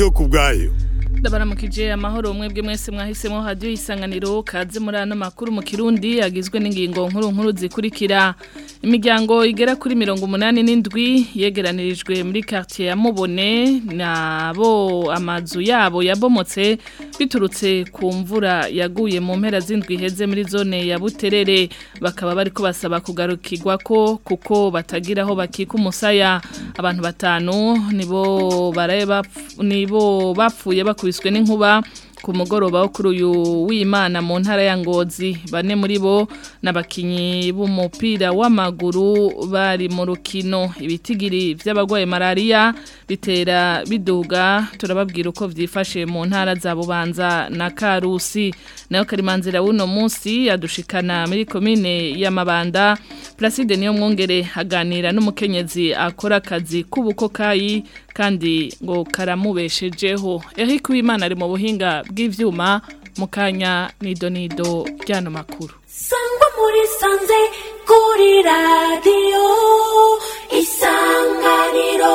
ndiyo kubwayo ndabaramukije amahoro mwebwe mwese mwahisemo hadiyo isanganiro kaze muri ano makuru mu kirundi agizwe n'ingingo nkuru nkuru zikurikira imiryango igera kuri mirongo umunani n'indwi yegeranirijwe muri quartier ya mubone nabo amazu yabo yabomotse biturutse ku mvura yaguye mu mpera z'indwi iheze muri zone ya buterere bakaba bariko basaba kugarukirwa ko kuko batagira aho bakika umusaya abantu batanu nibo baraye bapf- nibo bapfuye bakubiswe n'inkuba ku mugoroba wo kuri uyu w'imana mu ntara ya ngozi bane muri bo n'abakinyi b'umupira w'amaguru bari mu rukino ibitigiri by'abagwaye malariya bitera biduga turababwira uko vyifashe mu ntara za bubanza na karusi nayo karimanzira w'uno munsi yadushikana muri komine ya mabanda Placide niyo mwongere aganira n'umukenyezi akora akazi k'ubukokayi kandi ngo karamubeshejeho Eric Wimana ari mu buhinga bw'ivyuma mu kanya nido nido ryano makuru sangwa muri sanze kuri radiyo isanganiro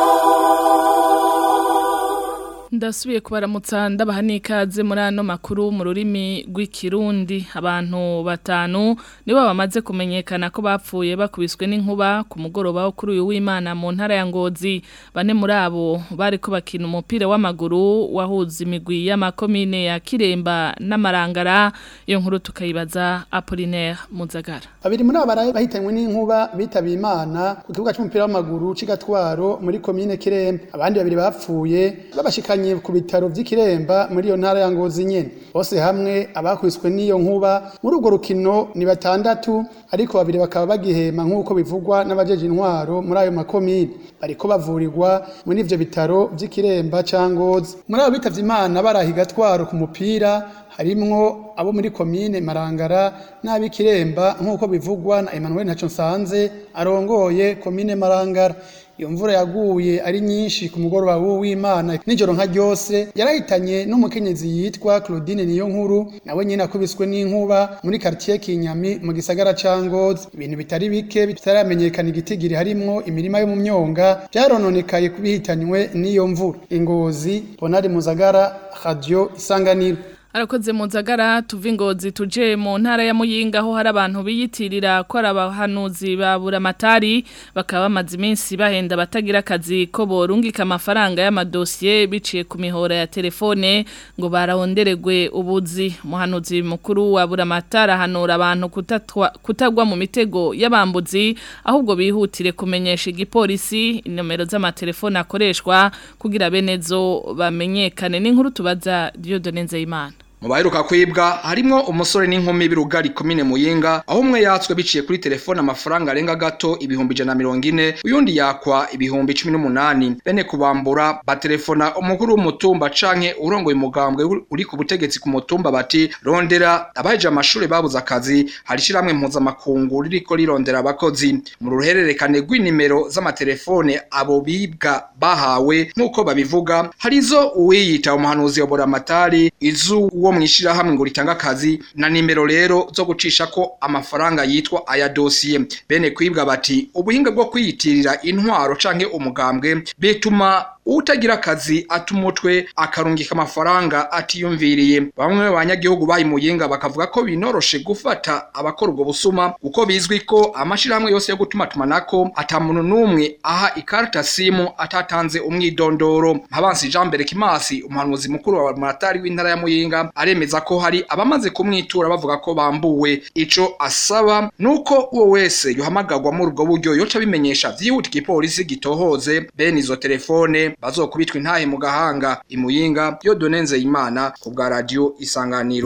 Ndasubiye kubaramutsa ndabaha n'ikaze muri ano makuru mu rurimi rw'ikirundi abantu batanu nibo bamaze kumenyekana ko bapfuye bakubiswe n'inkuba ku mugoroba wo kuri uyu w'Imana mu ntara ya Ngozi bane muri abo bari ko bakina umupira w'amaguru wahuza imigwi y'amakomine ya Kiremba n'Amarangara iyo nkuru tukayibaza Apollinaire Muzagara Babiri muri abo baraye bahitanywe n'inkuba bitabiye Imana ku kibuga c'umupira w'amaguru c'igatwaro muri komine Kiremba. Abandi babiri bapfuye babashikanye ku bitaro vy'Ikiremba muri iyo ntara ya Ngozi nyene. Bose hamwe abakubiswe n'iyo nkuba muri urwo rukino ni batandatu ariko babiri bakaba bagihema nk'uko bivugwa n'abajeje intwaro muri ayo makomine. Bariko bavurirwa muri ivyo bitaro vy'Ikiremba ca Ngozi. Muri abo bitavye Imana barahiga gatwaro ku mupira harimwo abo muri komine Marangara n'abikiremba nk'uko bivugwa na Emmanuel Ntaco Nsanze arongoye komine Marangara iyo mvura yaguye ari nyinshi ku mugoroba w'Imana nijoro nka ryose yarahitanye n'umukenyezi yitwa Claudine niyo nkuru nawe nyine akubiswe n'inkuba muri quartier Kinyami mu gisagara ca Ngozi ibintu bitari bike bitaramenyekana igitigiri harimwo imirima yo mu myonga byarononekaye kubihitanywe n'iyo mvura ingozi Bonari Muzagara Radio Isanganiro Arakoze muzagara tuva ingozi tuje mu ntara ya Muyinga aho hari abantu biyitirira ko ari abahanuzi ba buramatari bakaba bamaze iminsi bahenda batagira akazi ko borungika amafaranga y'amadosiye biciye ku mihora ya telefone ngo baronderegwe ubuzi umuhanuzi mukuru wa buramatari ahanura abantu kutatwa- kutagwa mu mitego y'abambuzi ahubwo bihutire kumenyesha igipolisi inomero z'amatelefone akoreshwa kugira benezo bamenyekane n'inkuru tubaza Dieudonne Nzeyimana mu baheruka kwibwa harimwo umusore n'inkumi b'irugari komine muyinga aho umwe yatswe biciye kuri telefone amafaranga arenga gato ibihumbi ijana na mirongo ine uyundi yakwa ibihumbi cumi n'umunani bene kubambura batelefona umukuru w'umutumba canke urongoye umugambwe uri ku butegetsi ku mutumba bati rondera abaheje amashuri babuze akazi hari ishiramwe mpuzamakungu ririko rirondera abakozi mu ruhererekane rw'inimero z'amatelefone abo bibwa bahawe nk'uko babivuga hari izo uwiyita umuhanuzi wa buramatari izo uwo mwishirahamwe ngo ritanga akazi na nimero rero zo gucisha ko amafaranga yitwa aya dosiye bene kwibwa bati ubuhinga bwo kwiyitirira intwaro canke umugambwe bituma utagira akazi atumutwe akarungika amafaranga atiyumviriye bamwe mu banyagihugu bayimuyinga bakavuga ko binoroshe gufata abakora ubwo busuma kuko bizwi ko amashirahamwe yose yo gutuma tumanako ata muntu n'umwe aha ikarata simu atatanze umwidondoro Mpabansi Jean Berekimasi umuhanuzi mukuru wa Muratari w'intara ya Muyinga aremeza ko hari abamaze kumwitura bavuga ko bambuwe ico asaba nuko uwo wese yohamagagwa muri ubwo buryo yoca bimenyesha vyihuta igipolisi gitohoze bene izo telefone bazokubitwa intahe mu gahanga imuyinga yo donenze imana ku bwa radio isanganiro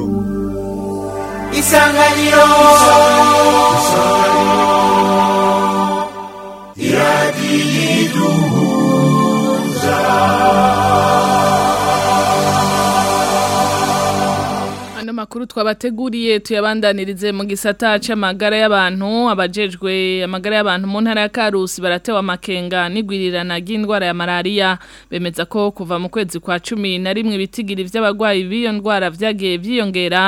isanganiro Ano makuru twabateguriye tuyabandanirize mu gisata c'amagara y'abantu abajejwe amagara y'abantu mu ntara ya Karusi baratewa amakenga n'igwirirana ry'indwara ya malaria bemeza ko kuva mu kwezi kwa cumi na rimwe ibitigiri vy'abagwayi b'iyo ndwara vyagiye vyiyongera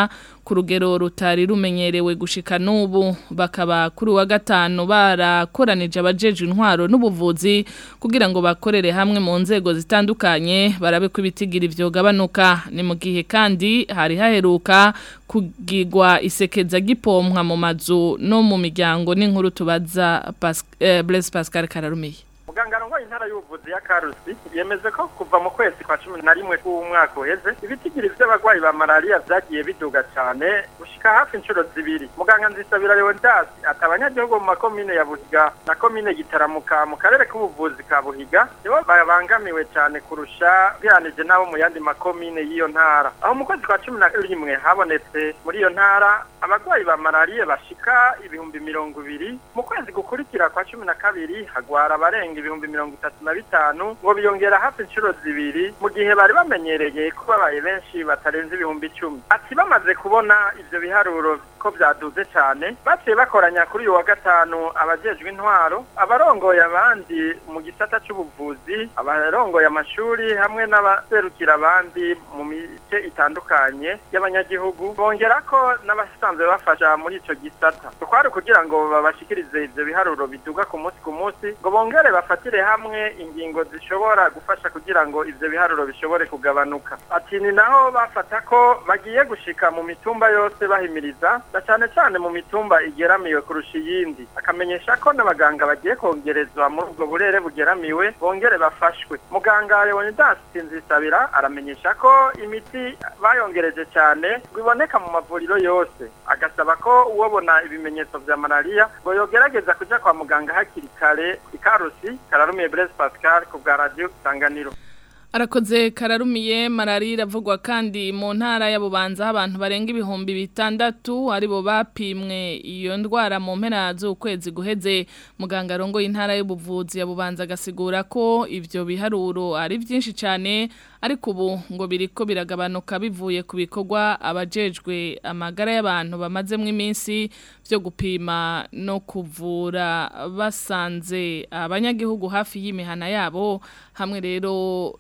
ku rugero rutari rumenyerewe gushika n'ubu bakaba kuri wa gatanu barakoranije abajeje intwaro n'ubuvuzi kugira ngo bakorere hamwe mu nzego zitandukanye barabe ko ibitigiri vyogabanuka ni mu gihe kandi hari haheruka kugigwa isekeza gipompwa mu mazu no mu miryango n'inkuru tubaza Pas eh, Blaise Pascal Kararumiye muganga ngo intara y'ubuvuzi ya Karusi yemeze ko kuva mu kwezi kwa 11 k'umwaka uheze ibitigiri by'abagwayi ba malaria vyagiye biduga cyane gushika hafi inshuro zibiri muganga nzisabira Leonidas atabanyagihugu mu makomine ya Buhiga na komine Gitaramuka mu karere k'ubuvuzi ka Buhiga nibo babangamiwe cyane kurusha biranije nabo mu yandi makomine y'iyo ntara aho mu kwezi kwa 11 habonetse muri iyo ntara abagwayi ba malaria bashika ibihumbi mirongo ibiri mu kwezi gukurikira kwa 12 hagwara abarenga ibihumbi mirongo itatu na bitanu ngo biyongera hafi inshuro zibiri mu gihe bari bamenyereye ko babaye benshi batarenze ibihumbi icumi ati bamaze kubona ivyo biharuro ko vyaduze cyane baciye bakoranya kuri uyu wa gatanu abajejwe intwaro abarongoye abandi mu gisata c'ubuvuzi abarongoye amashuri hamwe n'abaserukira abandi mu mice itandukanye y'abanyagihugu bongera ko n'abasanzwe bafasha muri ico gisata twari kugira ngo babashikirize ivyo biharuro biduga ku munsi ku munsi ngo bongere bafatire hamwe ingingo zishobora gufasha kugira ngo ivyo biharuro bishobore kugabanuka ati ni naho bafata ko bagiye gushika mu mitumba yose bahimiriza na cyane cyane mu mitumba igeramiwe kurusha iyindi akamenyesha ko n'abaganga bagiye kongerezwa muri ubwo burere bugeramiwe bongere bafashwe muganga Leonidas Sinzisabira aramenyesha ko imiti bayongereje cyane ngo iboneka mu mavuriro yose agasaba ko uwobona ibimenyetso vya malaria ngo yogerageza kuja kwa muganga hakiri kare ikarusi kararumiye Blaise Pascal ku bwa radio Sanganiro Arakoze kararumiye malaria iravugwa kandi mu ntara ya Bubanza abantu barenga ibihumbi bitandatu aribo bapimwe iyo ndwara mu mpera z'ukwezi guheze muganga rongo y'intara y'ubuvuzi ya Bubanza gasigura ko ivyo biharuro ari byinshi cyane ariko ubu ngo biriko biragabanuka bivuye ku bikorwa abajejwe amagara y'abantu bamazemo iminsi byo gupima no kuvura basanze abanyagihugu hafi y'imihana yabo hamwe rero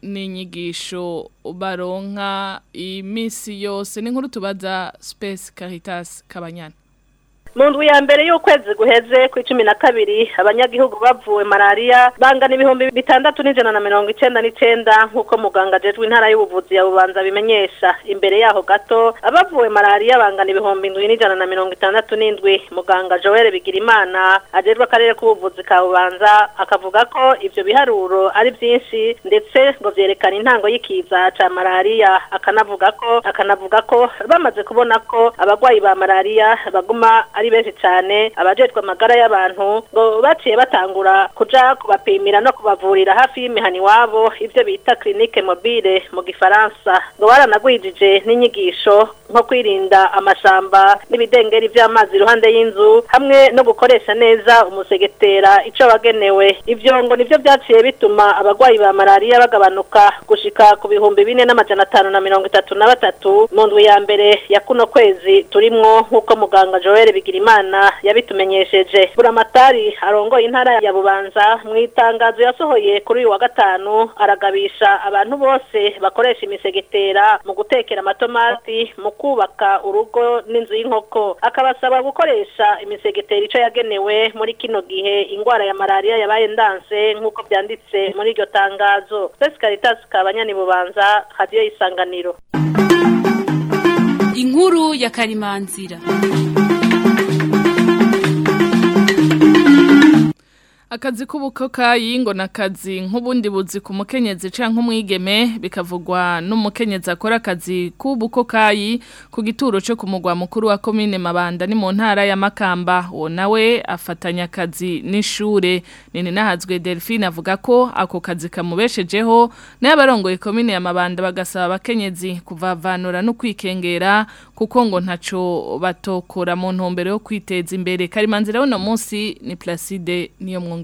n'inyigisho baronka iminsi yose n'inkuru tubaza Space Caritas Kabanyana mu ndwi ya mbere y'ukwezi guheze ku icumi na kabiri abanyagihugu bavuwe malaria bangana ibihumbi bitandatu n'ijana na mirongo icenda n'icenda nk'uko muganga ajejwe intara y'ubuvuzi ya bubanza bimenyesha imbere yaho gato abavuwe malaria bangana ibihumbi indwi n'ijana na mirongo itandatu n'indwi muganga joel bigirimana ajejwe akarere k'ubuvuzi ka bubanza akavuga ko ivyo biharuro ari vyinshi ndetse ngo vyerekana intango y'ikiza ca malaria akanavuga ko akanavuga ko bamaze kubona ko abagwayi ba malaria baguma ari benshi cyane abajejwe amagara y'abantu ngo baciye batangura kuja kubapimira no kubavurira hafi y'imihani wabo ivyo bita clinique mobile mu gifaransa ngo baranagwijije n'inyigisho nko kwirinda amashamba n'ibidengeri vy'amazi iruhande y'inzu hamwe no gukoresha neza umusegetera ico wagenewe ivyo ngo nivyo vyaciye bituma abagwayi ba malaria bagabanuka gushika ku bihumbi bine n'amajana atanu na mirongo itatu na batatu mu ndwi ya mbere ya kuno kwezi turimwo nk'uko muganga Joel Bigirimana yabitumenyesheje buramatari arongoye intara ya Bubanza mu itangazo yasohoye kuri uyu wa gatanu aragabisha abantu bose bakoresha imisegetera mu gutekera amatomati mu kubaka urugo n'inzu y'inkoko akabasaba gukoresha imisegetera ico yagenewe muri kino gihe ingwara ya malaria yabaye ndanse nk'uko byanditse muri iryo tangazo Caritas kabanyani Bubanza hadiyo isanganiro inkuru ya karimanzira akazi k'ubukokayi ngo nakazi nk'ubundi buzi ku mukenyezi canke umwigeme bikavugwa n'umukenyezi akora akazi k'ubukokayi ku gituro cyo kumugwa mukuru wa commune Mabanda ni mu ntara ya Makamba uwo nawe afatanya akazi n'ishure nini nahazwe Delphine avuga ko ako kazi kamubeshejeho naye abarongoye commune ya Mabanda bagasaba abakenyezi kuvavanura no kwikengera kuko ngo ntaco batokora mu ntumbero yo kwiteza imbere karimanzira uno munsi ni Placide niyo mwongere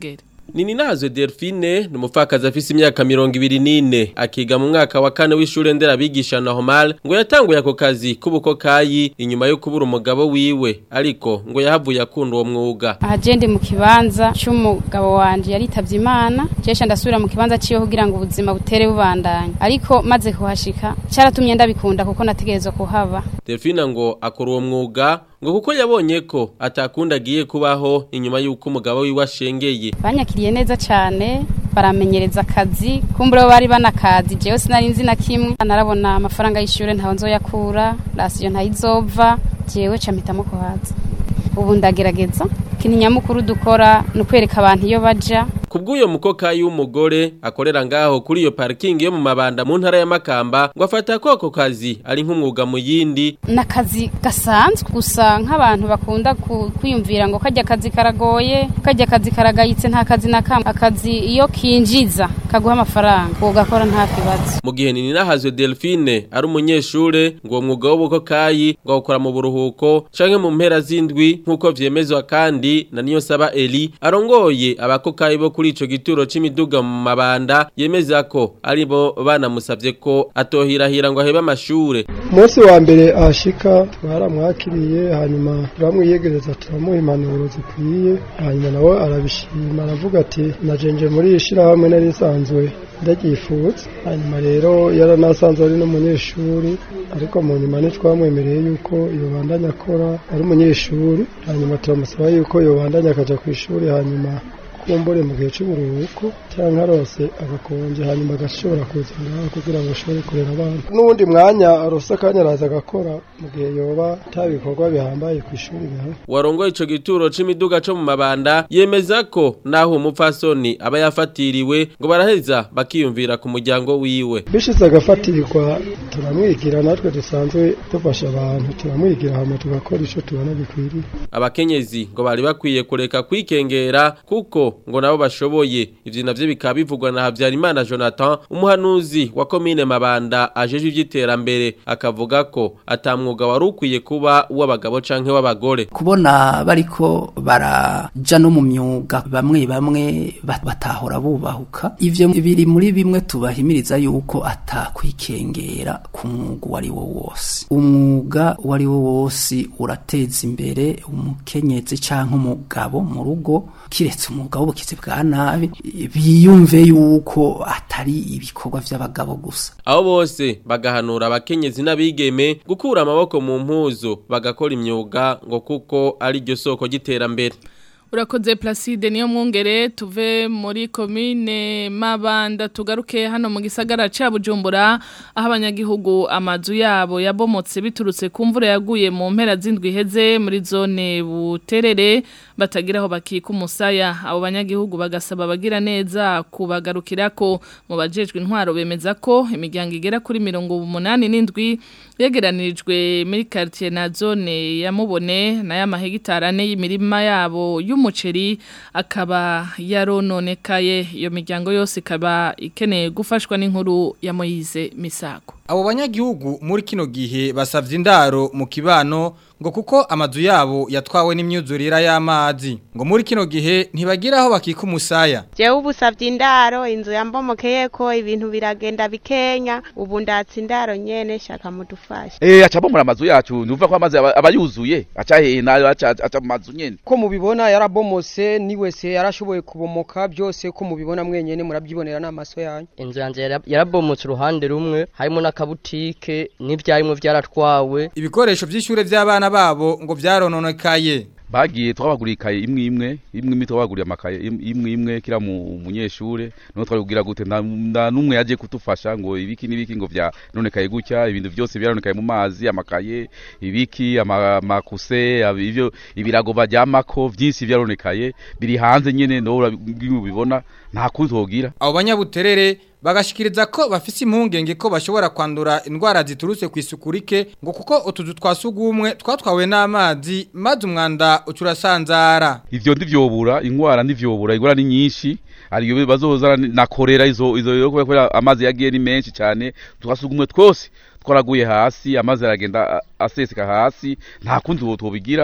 Nini nazo Delphine ni umupfakazi afise imyaka mirongo ibiri n'ine akiga mu mwaka wa kane w'ishure nderabigisha normal ngo yatanguye ako kazi k'ubukokayi inyuma yo kubura umugabo wiwe ariko ngo yahavuye akunda uwo mwuga aha je ndi mu kibanza c'umugabo wanje yaritavye imana jesha ndasubira mu kibanza ciwe kugira ngo ubuzima butere bubandanya ariko maze kuhashika cyaratumye ndabikunda kuko nategerezwa kuhaba Delphine ngo akora uwo mwuga ngo kuko yabonye ko atakunda agiye kubaho inyuma y'uko umugabo wiwe ashengeye banyakiriye neza cyane baramenyereza akazi kumbure bo bari banakazi jewe sinari nzi na kimwe narabona amafaranga y'ishure ntaho nzoyakura rasiyo ntayizova jewe ca mpitamo kuhaza ubu ndagerageza ikintu nyamukuru dukora ni ukwereka abantu iyo baja Kubw'uyo mukokayi w'umugore akorera ngaho kuri iyo parking yo mu mabanda mu ntara ya Makamba ngo afata ko ako kazi ari nk'umwuga mu yindi n'akazi gasanzwe gusa nk'abantu bakunda ku- kwiyumvira ngo kajya akazi karagoye kajya akazi karagayitse nta kazi na kamwe akazi iyo kinjiza kaguha amafaranga ugakora nta kibazo mu gihe nini nahazwe Delphine ari umunyeshure ngo uwo mwuga w'ubukokayi ngo awukora mu buruhuko canke mu mpera z'indwi nk'uko vyemezwa kandi na niyo saba Eli arongoye abakokayi bo kuri ico gituro c'imiduga mu mabanda yemeza ko ari bo banamusavye ko atohirahira ngo ahebe amashure umunsi wa mbere ahashika twaramwakiriye hanyuma turamwiyegereza turamuha impanuro zikwiye hanyuma nawe arabishima aravuga ati najenje muri iri shirahamwe nari nsanzwe ndaryifutse hanyuma rero yaranasanzwe ari n'umunyeshuri ariko mu nyuma ntitwamwemereye yuko yobandanya akora ari umunyeshuri hanyuma turamusaba yuko yobandanya akaja ku ishuri hanyuma kumbure mu gihe cy'uburuhuko cyangwa arose agakonje hanyuma agashobora kuza ngaho kugira ngo ashobore kurera abana n'ubundi mwanya arose akanya araza agakora mu gihe yoba nta bikorwa bihambaye ku ishuri bihari warongoye ico gituro c'imiduga co mu mabanda yemeza ko naho umupfasoni aba yafatiriwe ngo baraheza bakiyumvira ku muryango wiwe bishize agafatirirwa turamwigira natwe dusanzwe dufasha abantu turamwigira hama tugakora ico tubona bikwiriye abakenyezi ngo bari bakwiye kureka kwikengera kuko ngo nabo bashoboye ivyo navyo bikaba bivugwa na Havyarimana Jonathan umuhanuzi wa komine Mabanda ajeje ivy'iterambere akavuga ko atamwuga wari ukwiye kuba uw'abagabo canke w'abagore kubona bariko baraja no mu myuga bamwe bamwe bat- batahora bubahuka ivyo biri muri bimwe tubahimiriza yuko atakwikengera ku mwuga uwo ari wo wose umwuga uwo ari wo wose urateza imbere umukenyezi canke umugabo mu rugo kiretse umwuga w'ubukizi bwa nabi biyumve yuko atari ibikorwa vy'abagabo gusa abo bose bagahanura abakenyezi n'abigeme gukura amaboko mu mpuzu bagakora imyuga ngo kuko ari ryo soko ry'iterambere Urakoze Placide niyo mwungere tuve muri komine Mabanda tugaruke hano mu gisagara ca Bujumbura aho abanyagihugu amazu yabo yabomotse biturutse ku mvura yaguye mu mpera z'indwi heze muri zone buterere batagiraho bakika umusaya abo banyagihugu bagasaba abagira neza kubagarukirako mu bajejwe intwaro bemeza ko imiryango igera kuri mirongo umunani n'indwi yegeranirijwe muri quartier na zone ya Mubone na ya mahegitari ane y'imirima yabo y'umuceri akaba yarononekaye iyo miryango yose ikaba ikeneye gufashwa n'inkuru ya Moyize Misago Abo banyagihugu muri kino gihe basavye indaro mu kibano ngo kuko amazu yabo yatwawe n'imyuzurira y'amazi ngo muri kino gihe ntibagira aho bakika umusaya jewe ubu savye indaro inzu yambomokeyeko ibintu biragenda bikenya ubu ndatse indaro nyene shaka mudufashe Eh acabomora amazu yacu nuvuga ko amazi aba aba yuzuye aca hehe nayo aca aca mu mazu nyene ko mubibona yarabomose ni wese yarashoboye kubomoka byose ko mubibona mwenyene murabyibonera n'amaso yanyu inzu yanjye yara- yarabomotse uruhande rumwe harimo n'akabutike n'ibyarimwe byaratwawe ibikoresho vy'ishure vy'abana babo ngo vyarononekaye bagiye twabaguriye ikaye imwe imwe imwe imwe twabaguriye amakaye im- imwe imwe kira mu munyeshure no twabibwira gute nta nta numwe yaje kutufasha ngo ibiki nibiki ngo vya nonekaye gutya ibintu byose byaronekaye mu mazi amakaye ibiki ama- amakuse ab- ivyo ibirago baryamako vyinshi vyaronekaye biri hanze nyene no urabibona nta kundi twogira abo banyabuterere bagashikiriza ko bafise impungenge ko bashobora kwandura indwara ziturutse ku isuku rike ngo kuko utuzu twa sugumwe twatwawe n'amazi maze umwanda ucurasanzara ivyo ndivyobura ingwara ndivyobura ingwara ni nyinshi ariyo bazoza na korera izo izo yo kubera amazi yagiye ni menshi cyane twasugumwe twose twaraguye hasi amazi aragenda a- aseseka hasi nta kundi tubigira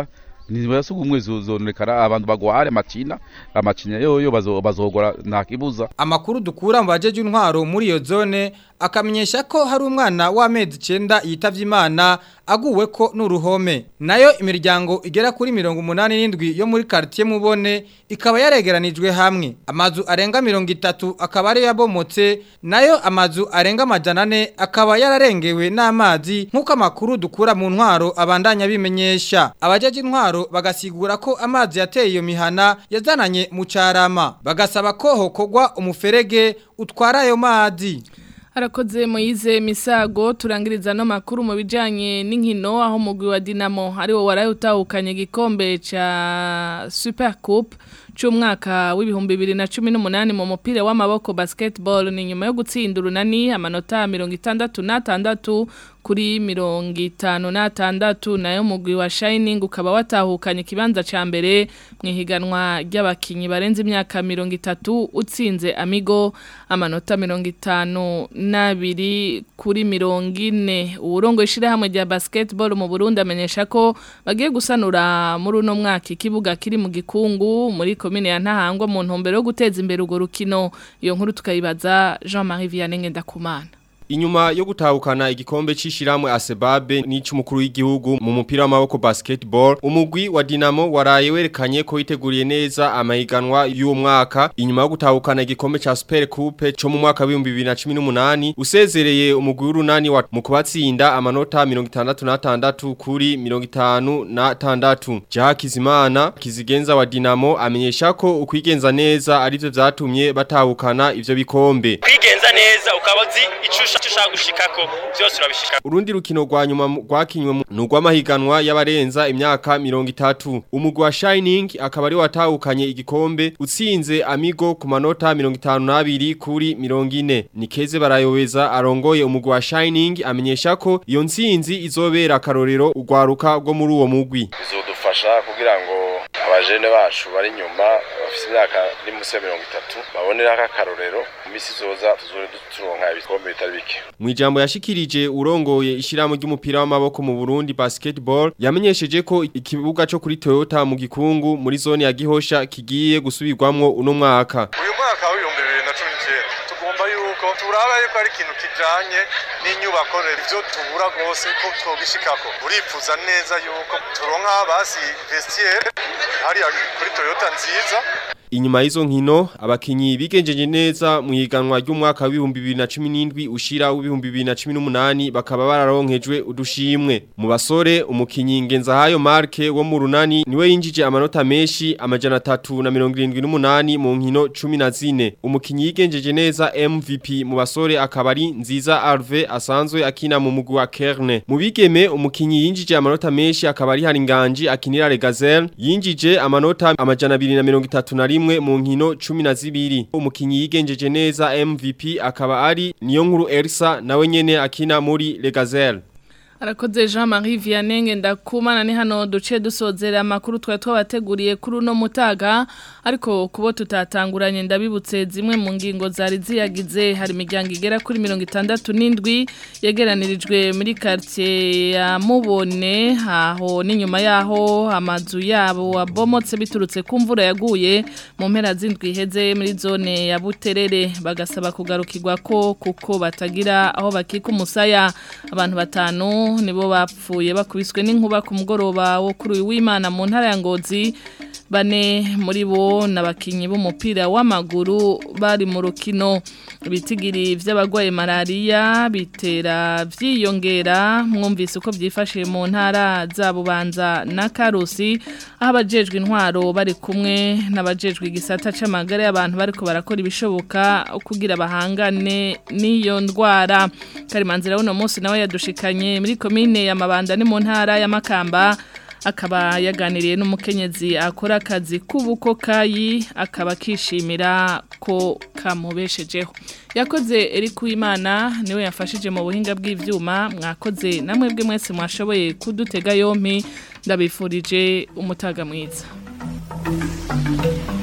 ntibaya sugumwe zononekara abantu bagware amacina amacinya yoyo bazo- bazogora nta kibuza Amakuru dukura mu bajeje intwaro muri iyo zone akamenyesha ko hari umwana w'amezi 9 yitavye Imana aguwe ko n'uruhome nayo imiryango igera kuri 87 yo muri quartier mubone ikaba yaregeranijwe hamwe amazu arenga 30 akaba ari yabomotse nayo amazu arenga amajana ane akaba yararengewe n'amazi nk'uko amakuru dukura mu ntwaro abandanya bimenyesha abajeje intwaro bagasigura ko amazi yateye iyo mihana yazananye mu carama bagasaba ko hokogwa umuferege utwara ayo mazi Harakoze Moize Misago turangiriza no makuru mu bijanye n'inkino aho mugwi wa Dinamo ari wo waraye utahukanye igikombe ca Super Coupe c'umwaka w'ibihumbi 2018 mu mupira w'amaboko basketball ni nyuma yo gutsinda urunani amanota 66 kuri 56 nayo mugwi wa Shining ukaba watahukanye kibanza ca mbere mu ihiganwa ry'abakinyi barenze imyaka 30 utsinze Amigo amanota 50 nabiri kuri mirongo ine uburongo ishirahamwe rya basketball mu Burundi amenyesha ko bagiye gusanura muri uno mwaka ikibuga kiri mu gikungu muri komine ya Ntahangwa mu ntumbero yo guteza imbere urwo rukino iyo nkuru tukayibaza Jean-Marie Vianney Ngendakumana Inyuma yo gutahukana igikombe c'ishiramwe Asebabe n'icumukuru w'igihugu mu mupira w'amaboko basketball umugwi wa Dinamo waraye werekanye ko yiteguriye neza amahiganwa y'uwo mwaka inyuma yo gutahukana igikombe ca Super Coupe co mu mwaka wa 2018 usezereye umugwi w'urunani wa mu kubatsinda amanota 66 kuri 56 Jack Kizimana kizigenza wa Dinamo amenyesha ko ukwigenza neza arivyo vyatumye batahukana ivyo bikombe kwigenza neza ukaba uzi icyo ushaka gushikako byose urabishika Urundi rukino rwa nyuma mu- rwakinywe mu- ni urw'amahiganwa y'abarenza imyaka mirongo itatu. Umugwi wa Shining akaba ari watahukanye igikombe utsinze Amigo ku manota mirongo itanu n'abiri kuri mirongo ine. Nikeze barayobeza arongoye umugwi wa Shining amenyesha ko iyo ntsinzi izobera akarorero urwaruka rwo muri uwo mugwi. bizodufasha kugira ngo abajene bacu bari inyuma bafite imyaka iri munsi ya mirongo itatu baboneraho akarorero mu minsi izoza tuzore turonka ibikombe bitari bike Mu ijambo yashikirije urongoye ishirahamwe ry'umupira w'amaboko mu Burundi basketball yamenyesheje ko ikibuga cyo kuri Toyota mu gikungu muri zone ya Gihosha kigiye gusubirwamwo uno mwaka. uyu mwaka w'ibihumbi bibiri na cumi n'icyenda tugomba yuko turaba yuko ari ikintu kijanye n'inyubako ivyo tubura rwose ko twogishikako uripfuza neza yuko turonka basi vestiaire hariya kuri toyota nziza Inyuma y'izo nkino abakinyi bigenjeje neza mu higanwa ry'umwaka w'ibihumbi 2017 ushira w'ibihumbi 2018 bakaba bararonkejwe udushimwe mu basore umukinyi Ngenzahayo Mark wo mu runani niwe yinjije amanota menshi amajana 378 mu nkino 14 umukinyi yigenjeje neza MVP mu basore akaba ari nziza Arve asanzwe akina mu mugwi wa Kerne mu bigeme umukinyi yinjije amanota menshi akaba ari Haringanji akinira Regazel yinjije amanota amajana 231 mu nkino 12 umukinyi yigenjeje neza MVP akaba ari niyo nkuru Elsa nawe nyene akina muri Regazel Arakoze Jean-Marie Vianney Ngendakumana ni hano duce dusozera amakuru twari twabateguriye kuri uno mutaga ariko kubo tutatanguranye ndabibutse zimwe mu ngingo zari ziyagize hari imiryango igera kuri mirongo itandatu n'indwi yegeranirijwe muri quartier ya Mubone aho n'inyuma yaho amazu yabo wabomotse biturutse ku mvura yaguye mu mpera z'indwi iheze muri zone ya Buterere bagasaba kugarukirwa ko kuko batagira aho bakika umusaya abantu batanu nibo bapfuye bakubiswe n'inkuba ku mugoroba wo kuri uyu w'Imana mu ntara ya Ngozi bane muri bo n'abakinyi b'umupira w'amaguru bari mu rukino ibitigiri vy'abagwaye malaria bitera vyiyongera mwumvise uko byifashe mu ntara za Bubanza na Karusi aho abajejwe intwaro bari kumwe n'abajejwe igisata c'amagara y'abantu bariko barakora ibishoboka kugira bahangane n'iyo ndwara Karimanzira uno munsi nawe yadushikanye muri komine ya Mabanda ni mu ntara ya Makamba akaba yaganiriye n'umukenyezi akora akazi k'ubuko kayi akaba akishimira ko kamubeshejeho yakoze Eric Uwimana niwe yafashije mu buhinga bw'ivyuma mwakoze namwe bwe mwese mwashoboye kudutega yompi ndabifurije umutaga mwiza